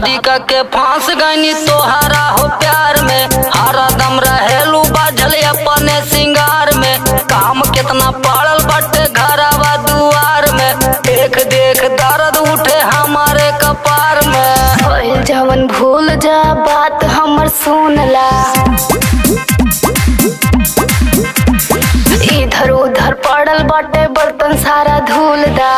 शादी के फांस गईनी तोहरा हो प्यार में हरा दम रहेलू बाझल अपने सिंगार में काम कितना पड़ल बटे घरवा दुआर में देख देख दर्द उठे हमारे कपार में होइल जवन भूल जा बात हमर सुनला इधर उधर पड़ल बाटे बर्तन सारा धूल दा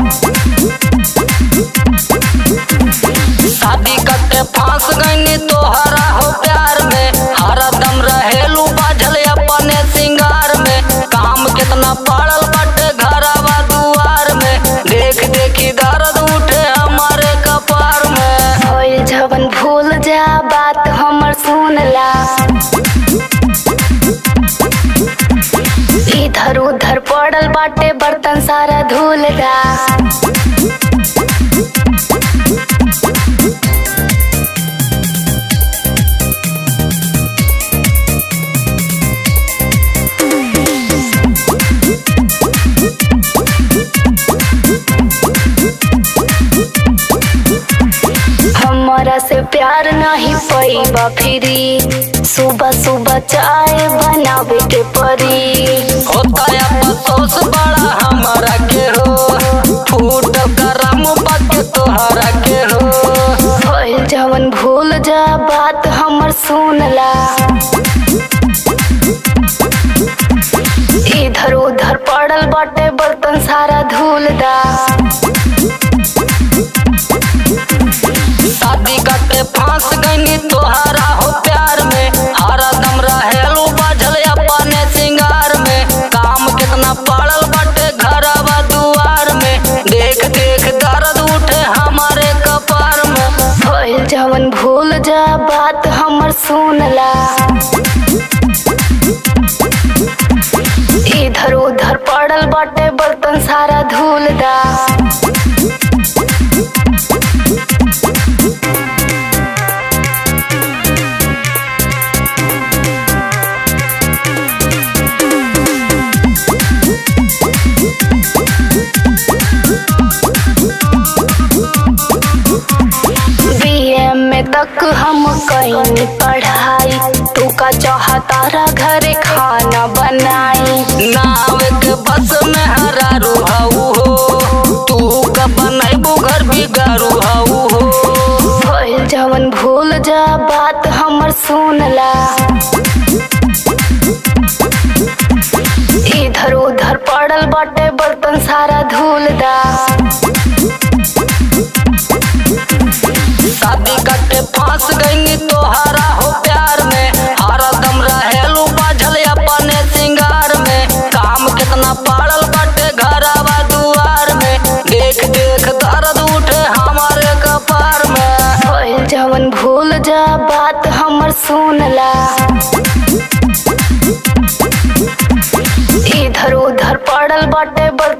शादी के फांस गईनी तोहरा हो प्यार में हरा दम रहेलू बाझल अपने सिंगार में काम कितना पड़ल बटे घरवा दुआर में देख देखी दर्द उठे हमारे कपार में होइल जवन भूल जा बात हमर सुनला इधर उधर पड़ल बाटे बर्तन सारा धूल दा हमरा से प्यार नहीं पैबा फिरी सुबह सुबह चाय बनावे के परी होता है अफसोस बड़ा हमारा के हो फूट करम बात तोहरा के हो होइल जवन भूल जा बात हमर सुनला इधर उधर पड़ल बाटे बर्तन सारा धूल दा शादी के फांस गईनी तोहरा हो प्यार में हरा दम रहेलू बाझल अपने सिंगार में काम कितना पड़ल बटे घरवा दुआर में देख देख दर्द उठे हमारे कपार में होइल जवन भूल जा बात हमर सुनला इधर उधर पड़ल बाटे बर्तन सारा धूल दा बीए में तक हम कहीं पढ़ाई तू का चाहतारा घरे खाना बनाई नाव के बस में हरा रुहाऊ हो तू का बनैबू घर बिगाड़ू हाऊ हो होइल जवन भूल जा बात हमर सुनला इधर उधर पड़ल बाटे बर्तन सारा धूल दा शादी के फांस गईनी तोहरा हो प्यार में हरा दम रहेलू बाझल अपने सिंगार में काम कितना पड़ल बटे घरवा दुआर में देख देख दर्द उठे हमारे कपार में होइल जवन भूल जा बात हमर सुनला इधर उधर पड़ल बाटे बर्तन